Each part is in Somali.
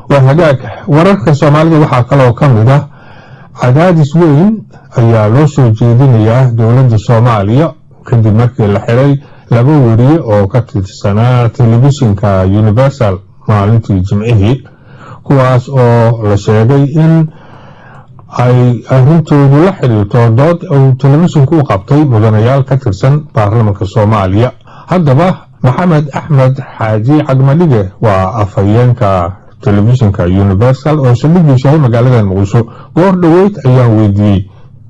waa hagaag wararka soomaalida waxaa kaloo ka mid ah cadaadis weyn ayaa loo soo jeedinayaa dowladda soomaaliya kadib markii la xiray laba weriye oo ka tirsanaa telefishinka universal maalintii jimcihii kuwaas oo la sheegay in ay arintoodu la xidhiirto dood uu telefishinku u qabtay mudanayaal ka tirsan baarlamanka soomaaliya haddaba maxamed axmed xaaji cagmadhige waa afhayeenka telefishinka universal oo saldhigiisu yahay magaalada muqdisho goor dhoweyd ayaan weydiiyey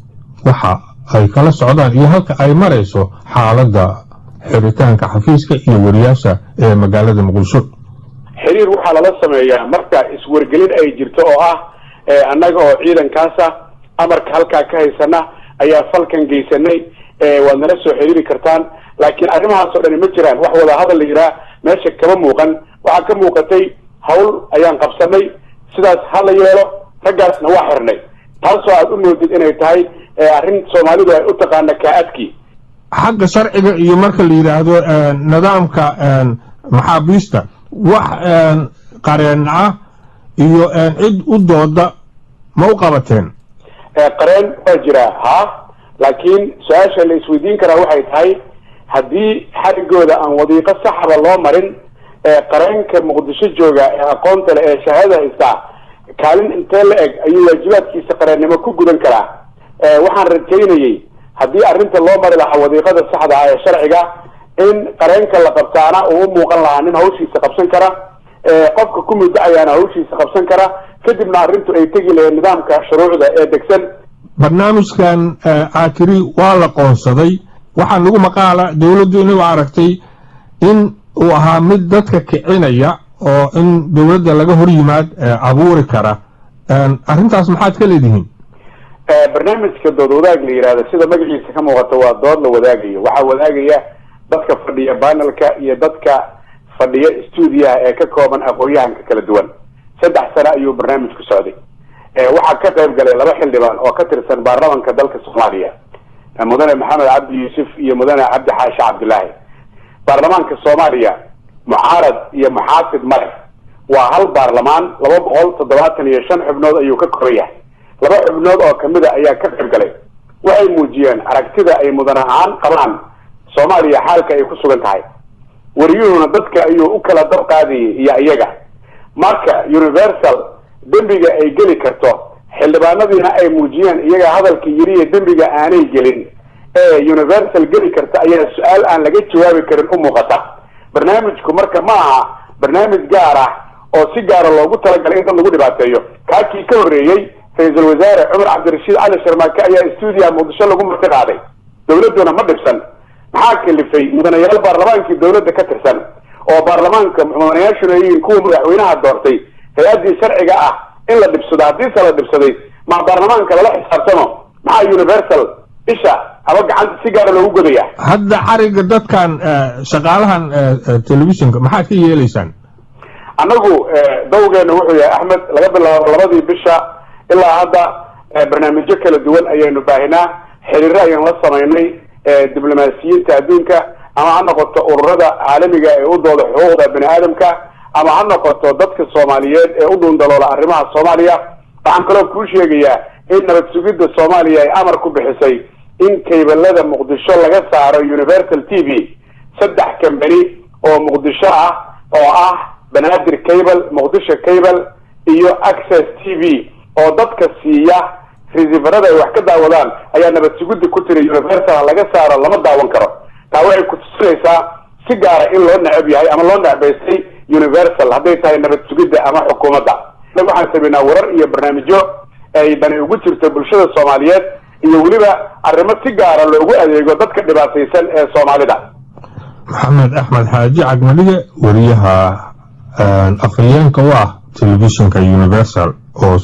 waxa ay kala socdaan iyo halka ay marayso xaaladda xiritaanka xafiiska iyo wariyaasha ee magaalada muqdisho xiriir waxaa lala sameeyaa marka iswargelin ay jirto oo ah annaga oo ciidankaasa amarka halkaa ka haysana ayaa falkan geysanay waad nala soo xiriiri kartaan laakiin arrimahaas oo dhani ma jiraan wax wada hadal la yiraa meesha kama muuqan waxaa ka muuqatay hawl ayaan qabsanay sidaas ha la yeelo raggaasna waa xirnay taasoo aad u moodid inay tahay arrin soomaalidu ay u taqaana kaa-adkii xagga sharciga iyo marka la yidhaahdo nidaamka maxaabiista wax qareen ah iyo cid u dooda ma u qabateen qareen waa jiraa ha laakiin su-aasha la isweydiin karaa waxay tahay haddii xarigooda aan wadiiqo saxaba loo marin qareenka muqdisho jooga ee aqoonta leh ee shahaadada haystaa kaalin intee la eg ayuu waajibaadkiisa qareennimo ku gudan karaa waxaan rajaynayey haddii arrinta loo mari lahaa wadiiqada saxda ah ee sharciga in qareenka la qabtaana uu u muuqan lahaa nin hawshiisa qabsan kara qofka ku muddo ayaana hawshiisa qabsan kara kadibna arrintu ay tegi lahayd nidaamka shuruucda ee degsan barnaamijkan aakiri waa la qoonsaday waxaa nagu maqaala dowladdu inagu aragtay in uu ahaa mid dadka kicinaya oo in dowladda laga hor yimaad abuuri kara arrintaas maxaad ka leedihiin barnaamijka dood wadaag la yihahdo sida magaciisa ka muuqato waa dood la wadaagayo waxaa wadaagaya dadka fadhiya banelka iyo dadka fadhiya stuudiyaha ee ka kooban aqoon-yahanka kala duwan saddex sano ayuu barnaamijku socday waxaa ka qayb galay laba xildhibaan oo ka tirsan baarlamanka dalka soomaaliya mudane maxamed cabdi yuusuf iyo mudane cabdi xaashi cabdilaahi baarlamaanka soomaaliya mucaarad iyo muxaafid male waa hal baarlamaan laba boqol toddobaatan iyo shan xubnood ayuu ka koran yahay laba xubnood oo kamida ayaa ka qayb galay waxay muujiyeen aragtida ay mudan ahaan qabaan soomaaliya xaalka ay ku sugan tahay wariyuhuna dadka ayuu u kala dab qaadayay iyo iyaga marka universal dembiga ay geli karto xildhibaanadiina ay muujiyeen iyaga hadalka yiriyo dembiga aanay gelin ee universal geli karta ayaa su-aal aan laga jawaabi karin u muuqata barnaamijku marka ma aha barnaamij gaar ah oo si gaara loogu talagalay in dad lagu dhibaateeyo kaakii ka horreeyey ra-iisul wasaare cumar cabdirashiid cali sharmaake ayaa stuudiyaha muqdisho lagu marti qaaday dowladduna ma dhibsan maxaa kalifay mudanayaal baarlamaankii dowladda ka tirsan oo baarlamaanka mudanayaashuna yihiin kuwa madaxweynaha doortay hay-addii sharciga ah in la dhibsado haddiise la dhibsaday ma baarlamaanka lala xisaabtamo maxaa universal isha haba gacanta si gaara loogu godaya hadda xariga dadkan shaqaalahan telefishinka maxaad ka yeelaysaan annagu dawgeena wuxuu yahay axmed laga bilaabo labadii bisha ilaa hadda barnaamijyo kala duwan ayaynu baahinaa xiriiro ayaan la samaynay diblomaasiyiinta adduunka ama ha noqoto ururada caalamiga ee u dooda xuquuqda bani aadamka ama ha noqoto dadka soomaaliyeed ee u dhuundaloola arrimaha soomaaliya waxaan kaloo kuu sheegayaa in nabad sugidda soomaaliya ay amar ku bixisay in kaybalada muqdisho laga saaro universal t v saddex kambani oo muqdisho ah oo ah banaadir cable muqdisho cable iyo access t v oo dadka siiya resiverada ay wax ka daawadaan ayaa nabad sugidda ku tiri universal laga saaro lama daawan karo taa waxay ku tusinaysaa si gaara in loo necab yahay ama loo necbaystay universal hadday tahay nabad sugidda ama xukuumadda waxaan samaynaa warar iyo barnaamijyo ay dani ugu jirto bulshada soomaaliyeed iyo weliba arrimo si gaara loogu adeego dadka dhibaataysan ee soomaalida maxamed axmed xaaji cagmadhige wariyaha afhayeenka u ah telefishinka universal oo